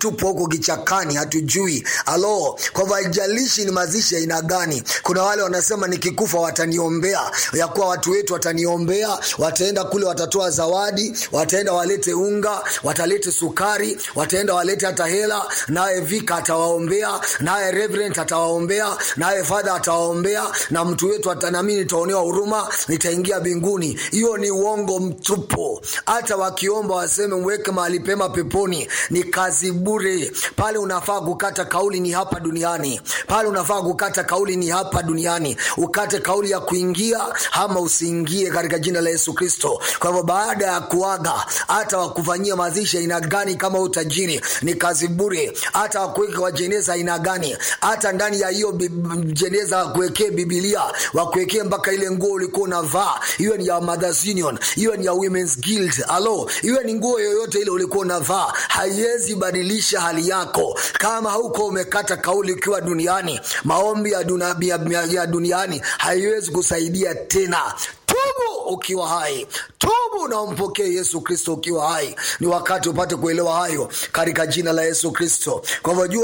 tupo huko kichakani hatujui alo kwa hivyo haijalishi ni mazishi ya aina gani kuna wale wanasema nikikufa wataniombea ya kuwa watu wetu wataniombea wataenda kule watatoa zawadi wataenda walete unga watalete sukari wataenda walete hata hela naye vika atawaombea naye reverend atawaombea naye fadha atawaombea na mtu wetu ata- nami nitaonewa huruma nitaingia mbinguni hiyo ni uongo mtupu hata wakiomba waseme mweke mahali pema peponi ni kazi bure pale unafaa kukata kauli ni hapa duniani pale unafaa kukata kauli ni hapa duniani ukate kauli ya kuingia ama usiingie katika jina la yesu kristo kwa hivyo baada ya kuaga hata wakufanyia mazishi aina gani kama utajiri ni kazi bure hata wakuweke kwa jeneza aina gani hata ndani ya hiyo bi- bi- jeneza wakuwekee bibilia wakuwekee mpaka ile nguo ulikuwa unavaa iwe ni ya mothers union iwe ni ya women's guild alo iwe ni nguo yoyote ile ulikuwa unavaa haiwezi badilisha hali yako kama hauko umekata kauli ukiwa duniani maombi ya, duna, ya, ya, ya duniani haiwezi kusaidia tena tubu ukiwa hai tubu na umpokee yesu kristo ukiwa hai ni wakati upate kuelewa hayo katika jina la yesu kristo kwa hivyo jua